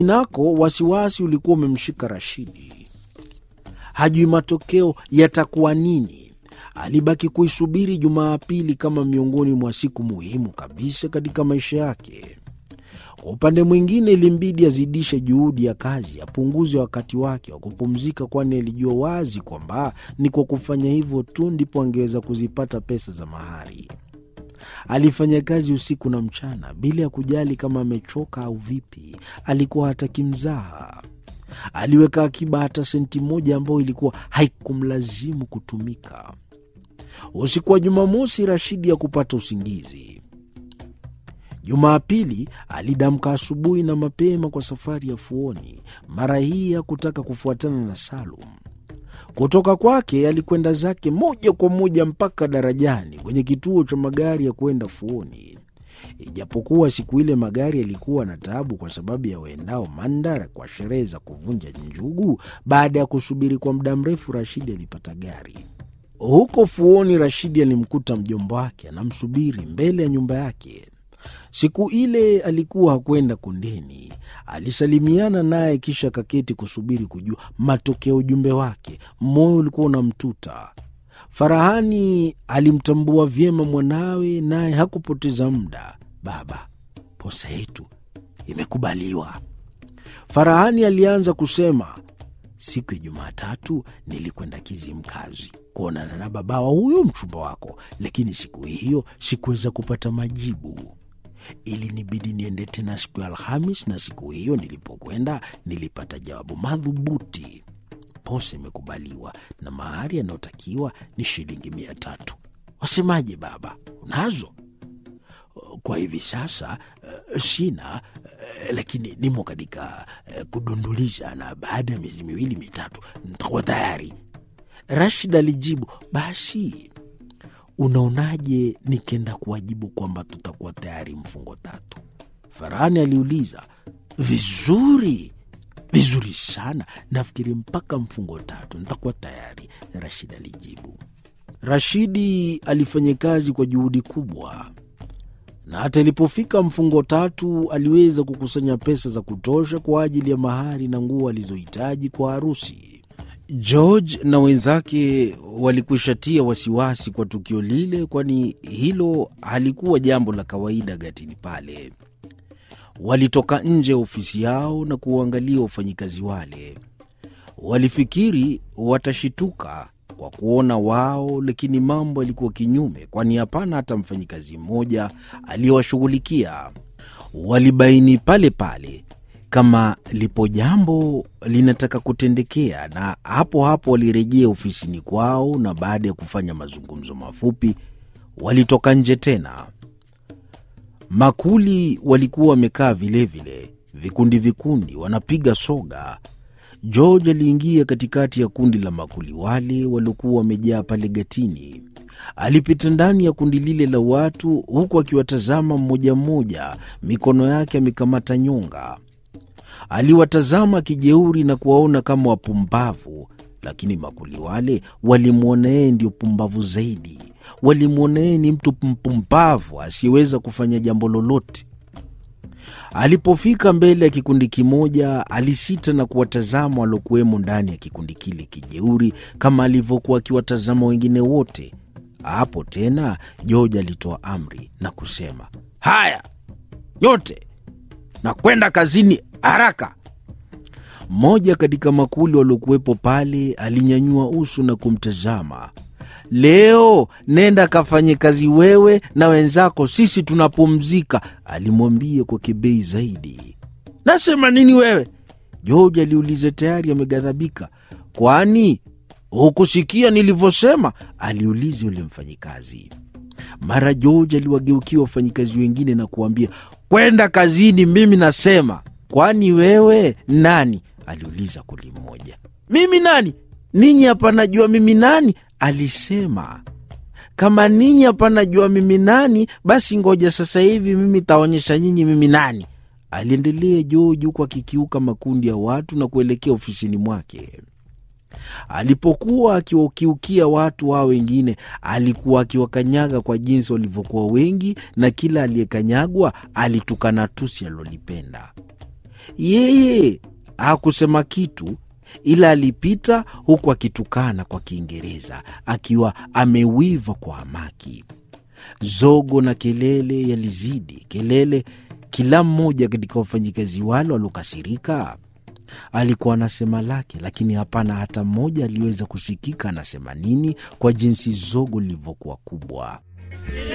nako wasiwasi ulikuwa umemshika Rashidi. Hajui matokeo yatakuwa nini. Alibaki kuisubiri Jumapili kama miongoni mwa siku muhimu kabisa katika maisha yake. Kwa upande mwingine, ilimbidi azidishe juhudi ya kazi, apunguze wakati wake wa kupumzika, kwani alijua wazi kwamba ni kwa kufanya hivyo tu ndipo angeweza kuzipata pesa za mahari. Alifanya kazi usiku na mchana bila ya kujali kama amechoka au vipi. Alikuwa hataki mzaha. Aliweka akiba hata senti moja ambayo ilikuwa haikumlazimu kutumika. Usiku wa Jumamosi, Rashidi ya kupata usingizi. Jumapili alidamka asubuhi na mapema kwa safari ya Fuoni. Mara hii hakutaka kufuatana na Salum. Kutoka kwake alikwenda zake moja kwa moja mpaka darajani kwenye kituo cha magari ya kwenda Fuoni. Ijapokuwa siku ile magari yalikuwa na taabu kwa sababu ya waendao Mandara kwa sherehe za kuvunja njugu. Baada ya kusubiri kwa muda mrefu, Rashidi alipata gari. Huko Fuoni, Rashidi alimkuta mjomba wake anamsubiri mbele ya nyumba yake. Siku ile alikuwa hakwenda kundeni. Alisalimiana naye kisha kaketi kusubiri kujua matokeo ujumbe wake. Moyo ulikuwa unamtuta. Farahani alimtambua vyema mwanawe, naye hakupoteza muda. Baba, posa yetu imekubaliwa. Farahani alianza kusema, siku ya Jumatatu nilikwenda Kizimkazi kuonana na babawa huyo mchumba wako, lakini siku hiyo sikuweza kupata majibu ilinibidi niende tena siku ya Alhamis, na siku hiyo nilipokwenda nilipata jawabu madhubuti. Posa imekubaliwa na mahari yanayotakiwa ni shilingi mia tatu. Wasemaje baba, unazo? Kwa hivi sasa uh, sina uh, lakini nimo katika uh, kudunduliza, na baada ya miezi miwili mitatu nitakuwa tayari. Rashid alijibu, basi unaonaje nikenda kuwajibu kwamba tutakuwa tayari mfungo tatu? Farahani aliuliza. Vizuri, vizuri sana, nafikiri mpaka mfungo tatu nitakuwa tayari, Rashid alijibu. Rashidi alifanya kazi kwa juhudi kubwa, na hata ilipofika mfungo tatu aliweza kukusanya pesa za kutosha kwa ajili ya mahari na nguo alizohitaji kwa harusi. George na wenzake walikwishatia wasiwasi kwa tukio lile, kwani hilo halikuwa jambo la kawaida gatini pale. Walitoka nje ya ofisi yao na kuwaangalia wafanyikazi wale. Walifikiri watashituka kwa kuona wao, lakini mambo yalikuwa kinyume, kwani hapana hata mfanyikazi mmoja aliyewashughulikia. Walibaini pale pale kama lipo jambo linataka kutendekea, na hapo hapo walirejea ofisini kwao, na baada ya kufanya mazungumzo mafupi walitoka nje tena. Makuli walikuwa wamekaa vilevile, vikundi vikundi, wanapiga soga. George aliingia katikati ya kundi la makuli wale waliokuwa wamejaa pale gatini. Alipita ndani ya kundi lile la watu, huku akiwatazama mmoja mmoja, mikono yake amekamata nyonga. Aliwatazama kijeuri na kuwaona kama wapumbavu, lakini makuli wale walimwona yeye ndio pumbavu zaidi. Walimwona yeye ni mtu mpumbavu asiyeweza kufanya jambo lolote. Alipofika mbele ya kikundi kimoja, alisita na kuwatazama waliokuwemo ndani ya kikundi kile kijeuri, kama alivyokuwa akiwatazama wengine wote. Hapo tena George alitoa amri na kusema, haya yote na kwenda kazini haraka. Mmoja katika makuli waliokuwepo pale alinyanyua uso na kumtazama. Leo nenda kafanye kazi wewe na wenzako, sisi tunapumzika, alimwambia kwa kibei zaidi. Nasema nini wewe? George aliuliza, tayari ameghadhabika. Kwani hukusikia nilivyosema? aliuliza yule mfanyikazi. Mara George aliwageukia wafanyikazi wengine na kuambia, kwenda kazini, mimi nasema. Kwani wewe nani? aliuliza kuli mmoja. Mimi nani? Ninyi hapa najua mimi nani, alisema. Kama ninyi hapa najua mimi nani, basi ngoja sasa hivi mimi taonyesha nyinyi mimi nani, aliendelea George huku akikiuka makundi ya watu na kuelekea ofisini mwake. Alipokuwa akiwakiukia watu hao wengine, alikuwa akiwakanyaga kwa jinsi walivyokuwa wengi, na kila aliyekanyagwa alitukana tusi alilolipenda. Yeye hakusema kitu, ila alipita huku akitukana kwa Kiingereza akiwa amewiva kwa hamaki. Zogo na kelele yalizidi kelele. Kila mmoja katika wafanyikazi wale waliokasirika alikuwa anasema lake, lakini hapana hata mmoja aliweza kusikika anasema nini, kwa jinsi zogo lilivyokuwa kubwa.